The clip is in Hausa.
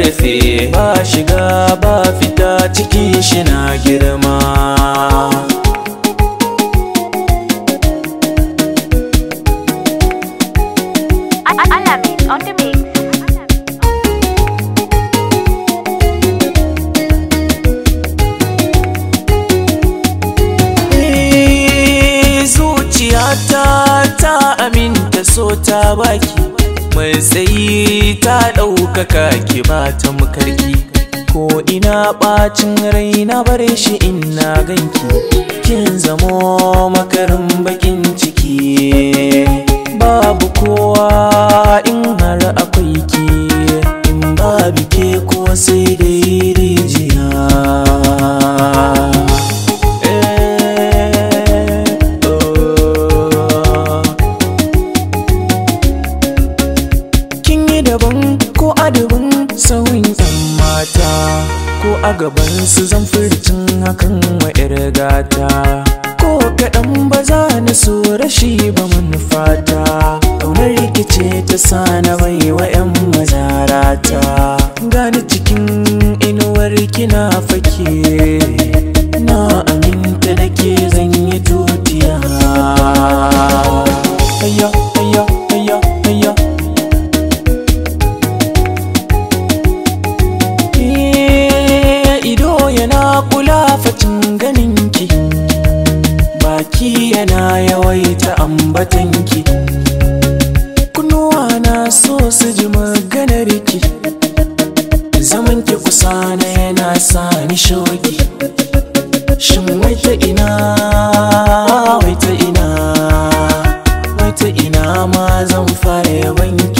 karfe ba shiga ba fita cikin shi na girma Alamin on the mix. Eh, zuciyata ta aminta so ta baki mai tsayi ta ɗaukaka ki ba ta mukarki ko ina ɓacin rai na bare shi ina ganki kin zamo makarin bakin ciki babu kowa in har akwai ki in babu ke ko sai dai rijiya Kin yi daban ko adabin sauyin yan mata ko a gaban su zan furcin hakan wa 'yar gata ko kaɗan ba za na so rashi ba manufata ƙaunar rikice ta sa na bai wa 'yan mazarata gani cikin inuwar kina fake na aminta da ke zan yi tutiya Hayya, hayya, hayya, hayya Eh, ido yana kula facin ganinki baki yana yawaita ambatanki kunnuwa na so su ji maganarki zamanki kusa na yana sa ni shoki shin wai ta ina wai ta ina wai ta ina ma zan fara yabanki